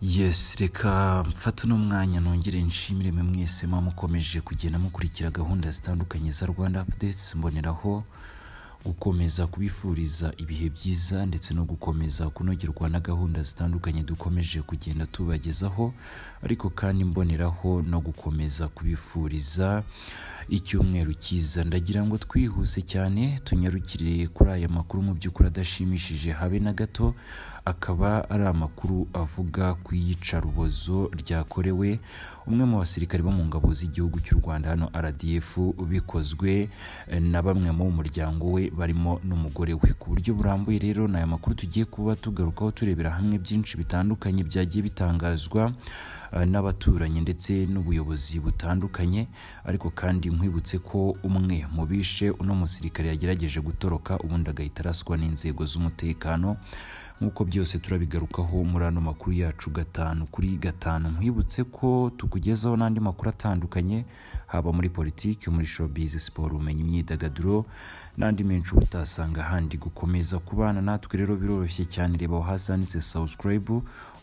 yesi reka mfate uno mwanya nongere nshimire mwe mwese muba mukomeje kugenda mukurikira gahunda zitandukanye za rwanda apudetsi mboneraho gukomeza kubifuriza ibihe byiza ndetse no gukomeza kunogerwa na gahunda zitandukanye dukomeje kugenda tubagezaho ariko kandi mboneraho no gukomeza kubifuriza icyumweru cyiza ndagira ngo twihuse cyane tunyarukire kuri aya makuru mu by'ukuri adashimishije habe na gato akaba ari amakuru avuga ku iyicarubozo ryakorewe umwe mu basirikare bo mu ngabo z'igihugu cy'u Rwanda hano RDF bikozwe eh, na bamwe mu muryango we barimo n'umugore we ku buryo burambuye rero ni aya makuru tugiye kuba tugarukaho turebera hamwe byinshi bitandukanye byagiye bitangazwa eh, n'abaturanyi ndetse n'ubuyobozi butandukanye ariko kandi nkwibutse ko umwe mu bishe uno musirikare yagerageje gutoroka ubundi agahita araswa n'inzego z'umutekano nk'uko byose turabigarukaho muri ano makuru yacu gatanu kuri gatanu nkwibutse ko tukugezaho n'andi makuru atandukanye haba muri politiki muri showbiz siporo ubumenyi imyidagaduro n'andi menshi uba utasanga ahandi gukomeza kubana natwe rero biroroshye cyane reba aho hasi handitse subscribe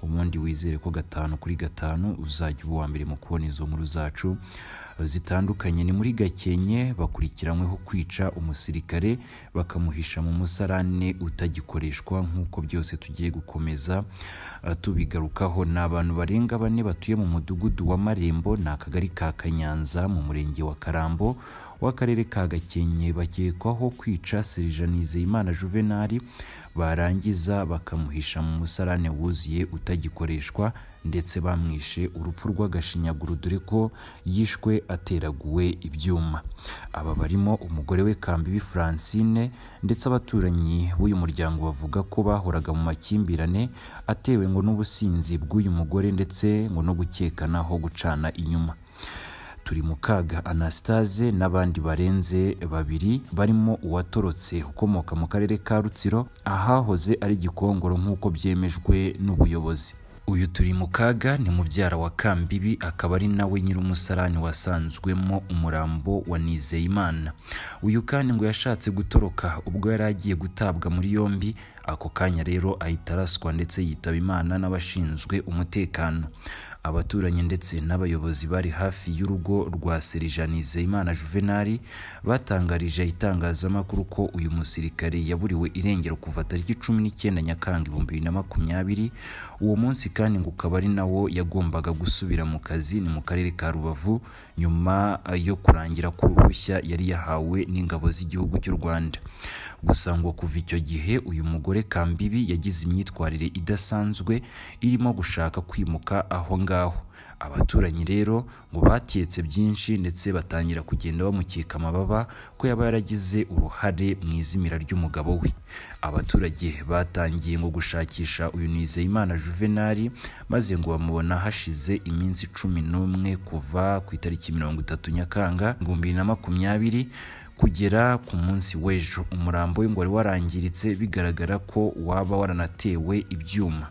ubundi wizere ko gatanu kuri gatanu uzajya uba uwa mbere mu kubona izo nkuru zacu zitandukanye ni muri gakenke bakurikiranyweho kwica umusirikare bakamuhisha mu musarane utagikoreshwa nk'uko byose tugiye gukomeza uh, tubigarukaho ni abantu barenga bane batuye mu mudugudu wa marembo ni akagari ka kanyanza mu murenge wa karambo w'akarere ka gakenke bakekwaho kwica serija nizeyimana juvenali barangiza bakamuhisha mu musarane wuzuye utagikoreshwa ndetse bamwishe urupfu rw'agashinyaguro dore ko yishwe ateraguwe ibyuma aba barimo umugore we kambibi francine ndetse abaturanyi b'uyu muryango bavuga ko bahoraga mu makimbirane atewe ngo n'ubusinzi bw'uyu mugore ndetse ngo no gukekanaho gucana inyuma turi mu kaga anastase n'abandi barenze babiri barimo uwatorotse ukomoka mu karere ka rutsiro ahahoze ari gikongoro nk'uko byemejwe n'ubuyobozi uyu turi mu kaga ni mubyara wa kambibi akaba ari nawe nyir'umusarani wasanzwemo umurambo wa nizeyimana uyu kandi ngo yashatse gutoroka ubwo yari agiye gutabwa muri yombi ako kanya rero ahita araswa ndetse yitaba imana n'abashinzwe umutekano abaturanyi ndetse n'abayobozi bari hafi y'urugo rwa serija nizeyimana juvenali batangarije itangazamakuru ko uyu musirikare yaburiwe irengero kuva tariki cumi n'icyenda nyakanga ibihumbi bibiri na makumyabiri uwo munsi kandi ngo ukaba ari nawo yagombaga gusubira mu kazi ni mu karere ka rubavu nyuma eh, yo kurangira k'uruhushya yari yahawe n'ingabo z'igihugu cy'u rwanda gusa ngo kuva icyo gihe uyu mugore kambibi yagize imyitwarire idasanzwe irimo gushaka kwimuka aho ngaho abaturanyi rero ngo baketse byinshi ndetse batangira kugenda bamukeka amababa ko yaba yaragize uruhare mu izimira ry'umugabo we abaturage batangiye ngo gushakisha uyu nizeyimana juvenali maze ngo bamubona hashize iminsi cumi n'umwe kuva ku itariki mirongo itatu nyakanga ibihumbi bibiri na makumyabiri kugera ku munsi w'ejo umurambo we ngo wari warangiritse bigaragara ko waba waranatewe ibyuma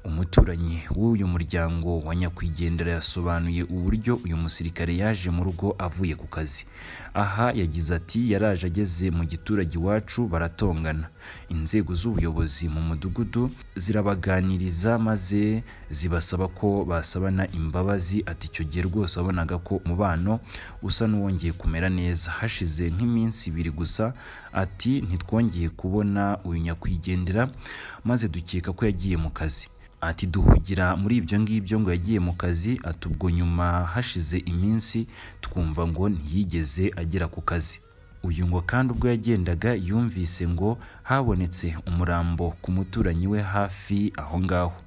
umuturanyi w'uyu muryango wa nyakwigendera yasobanuye uburyo uyu musirikare yaje mu rugo avuye ku kazi aha yagize ati yaraje ageze mu giturage iwacu baratongana inzego z'ubuyobozi mu mudugudu zirabaganiriza maze zibasaba ko basabana imbabazi ati icyo gihe rwose wabonaga ko umubano usa n'uwongeye kumera neza hashize nk'iminsi ibiri gusa ati ntitwongeye kubona uyu nyakwigendera maze dukeka ko yagiye mu kazi ati duhugira muri ibyo ngibyo ngo yagiye mu kazi ati ubwo nyuma hashize iminsi twumva ngo ntiyigeze agera ku kazi uyu ngo kandi ubwo yagendaga yumvise ngo habonetse umurambo ku muturanyi we hafi aho ngaho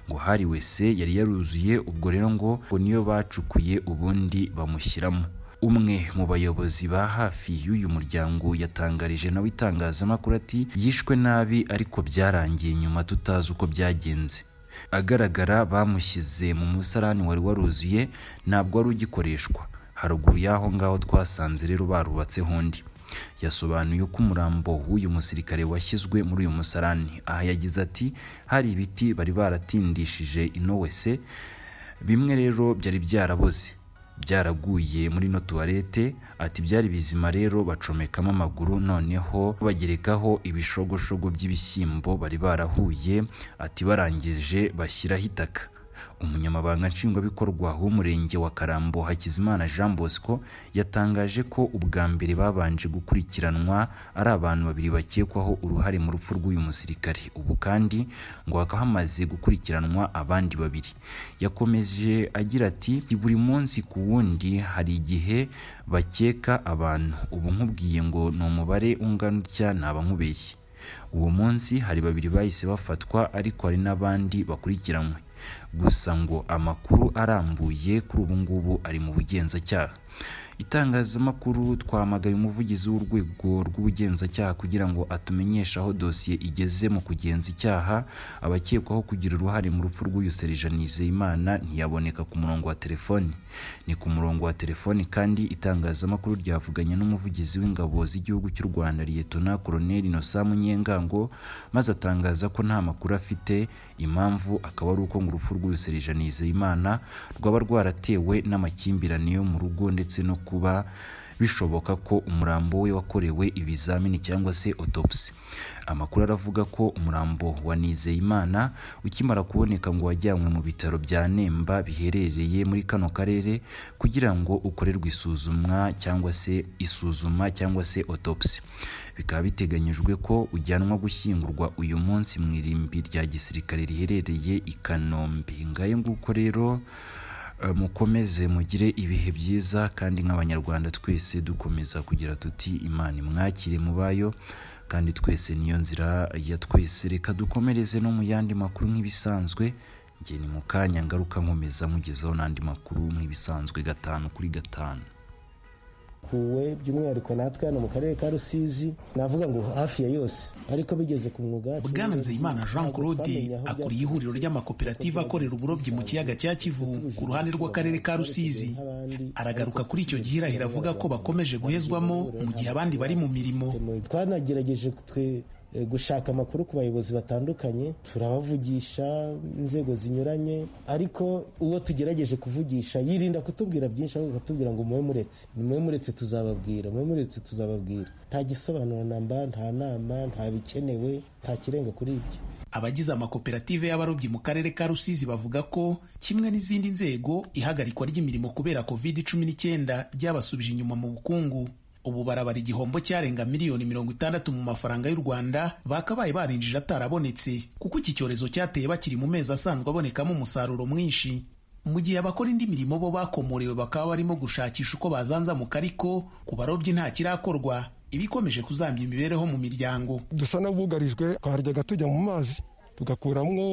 ngo hari wese yari yaruzuye ubwo rero ngo ngo niyo bacukuye ubundi bamushyiramo umwe mu bayobozi ba hafi y'uyu muryango yatangarije nawe itangazamakuru ati yishwe nabi ariko byarangiye nyuma tutazi uko byagenze agaragara bamushyize mu musarani wari waruzuye ntabwo wari ugikoreshwa haruguru y'aho ngaho twasanze rero barubatseho undi yasobanuye ko umurambo w'uyu musirikare washyizwe muri uyu musarani aha yagize ati hari ibiti bari baratindishije inowese bimwe rero byari byaraboze byaraguye muri ino tuwarete ati byari bizima rero bacomekamo amaguru noneho bagerekaho ibishogoshogo by'ibishyimbo bari barahuye ati barangije bashyiraho itaka umunyamabanga nshingwabikorwa w'umurenge wa karambo hakizimana jean bosco yatangaje ko ubwa mbere babanje gukurikiranwa ari abantu babiri bakekwaho uruhare mu rupfu rw'uyu musirikare ubu kandi ngo hakaba hamaze gukurikiranwa abandi babiri yakomeje agira ati buri munsi ku wundi hari igihe bakeka abantu ubu nkubwiye ngo ni umubare ungana utya ntaba nkubeshye uwo munsi hari babiri bahise bafatwa ariko hari n'abandi bakurikiranywe gusa ngo amakuru arambuye kuri ubu ngubu ari mu bugenzacyaha itangazamakuru twamagaye umuvugizi w'urwego rw'ubugenzacyaha kugira ngo atumenyeshe aho dosiye igeze mu kugenza icyaha abakekwaho kugira uruhare mu rupfu rw'uyu serija nizeyimana ntiyaboneka ku murongo wa telefoni ni ku murongo wa telefoni kandi itangazamakuru ryavuganye n'umuvugizi w'ingabo z'igihugu cy'u rwanda liyetona koloneli nosa munyengango maze atangaza ko nta makuru afite impamvu akaba ari uko ngo urupfu rw'uyu serija nizeyimana rwaba rwaratewe n'amakimbirane yo mu rugo ndetse no kuba bishoboka ko umurambo we wakorewe ibizamini cyangwa se autopsy amakuru aravuga ko umurambo wa Nizeyimana ukimara kuboneka ngo wajyanywe mu bitaro bya Nemba biherereye muri kano karere kugira ngo ukorerwe isuzumwa cyangwa se isuzuma cyangwa se autopsy bikaba biteganyijwe ko ujyanwa gushyingurwa uyu munsi mu irimbi rya gisirikare riherereye i Kanombe ngayo nguko rero mukomeze mugire ibihe byiza kandi nk'abanyarwanda twese dukomeza kugira tuti imana imwakire mu bayo kandi twese niyo nzira ya twese reka dukomereze no mu yandi makuru nk'ibisanzwe ngiye ni mu kanya ngaruka nkomeza mugezeho n'andi makuru nk'ibisanzwe gatanu kuri gatanu kuwe by'umwihariko natwe hano mu karere ka rusizi navuga ngo hafi ya yose ariko bigeze ku mwuga bwana nzeyimana jean claude akuriye ihuriro ry'amakoperative akorera uburobyi mu kiyaga cya kivu ku ruhande rw'akarere ka rusizi aragaruka kuri icyo gihirahiro avuga ko bakomeje guhezwamo mu gihe abandi bari mu mirimo twanagerageje twe gushaka amakuru ku bayobozi batandukanye turabavugisha inzego zinyuranye ariko uwo tugerageje kuvugisha yirinda kutubwira byinshi ahubwo akatubwira ngo mube muretse mube muretse tuzababwira mube muretse tuzababwira nta gisobanuro namba nta nama nta bikenewe nta kirenga kuri ibyo abagize amakoperative y'abarobyi mu karere ka rusizi bavuga ko kimwe n'izindi nzego ihagarikwa ry'imirimo kubera covid cumi n'icyenda ryabasubije inyuma mu bukungu ubu barabara igihombo cyarenga miliyoni mirongo itandatu mu mafaranga y'u rwanda bakabaye barinjije atarabonetse kuko iki cyorezo cyateye bakiri mu mezi asanzwe abonekamo umusaruro mwinshi mu gihe abakora indi mirimo bo bakomorewe bakaba barimo gushakisha uko bazanzamuka ariko ku barobyi nta kirakorwa ibikomeje kuzambya imibereho mu miryango dusa n'abugarijwe twaryaga tujya mu mazi tugakuramo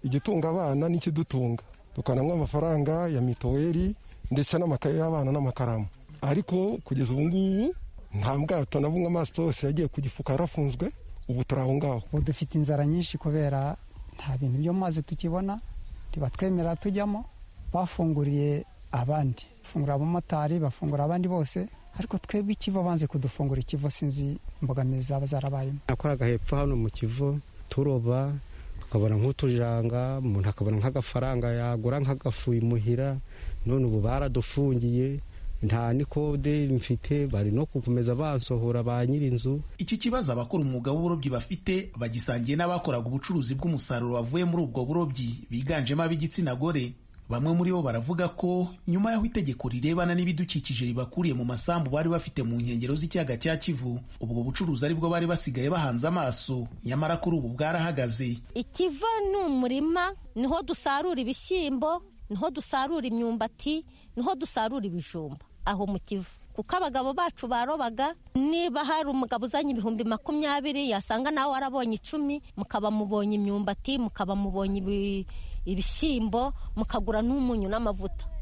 igitunga abana n'ikidutunga tukanamwa amafaranga ya mituweli ndetse n'amakaye y'abana n'amakaramu ariko kugeza ubu ngubu nta bwato na bumwe amaso yose yagiye ku gifuka yarafunzwe ubu turi aho ngaho ubu dufite inzara nyinshi kubera nta bintu byo mu mazi tukibona ntibatwemerera tujyamo bafunguriye abandi bafungura abamotari bafungura abandi bose ariko twebwe ikivu banze kudufungura ikivu sinzi imbogamizi zaba zarabayemo nakoraga hepfo hano mu kivu turoba tukabona nk'utujanga umuntu akabona nk'agafaranga yagura nk'agafu imuhira none ubu baradufungiye nta nikode mfite bari no gukomeza bansohora ba nyir'inzu iki kibazo abakora umwuga w'uburobyi bafite bagisangiye n'abakoraga ubucuruzi bw'umusaruro wavuye muri ubwo burobyi biganjemo ab'igitsina gore bamwe muri bo baravuga ko nyuma y'aho itegeko rirebana n'ibidukikije ribakuriye mu masambu bari bafite mu nkengero z'ikiyaga cya kivu ubwo bucuruzi aribwo bari basigaye bahanze amaso nyamara kuri ubu bwarahagaze ikiva ni umurima niho dusarura ibishyimbo niho dusarura imyumbati niho dusarura ibijumba aho mu kivu kuko abagabo bacu barobaga niba hari umugabo uzanye ibihumbi makumyabiri yasanga nawe warabonye icumi mukaba mubonye imyumbati mukaba mubonye ibishyimbo mukagura n'umunyu n'amavuta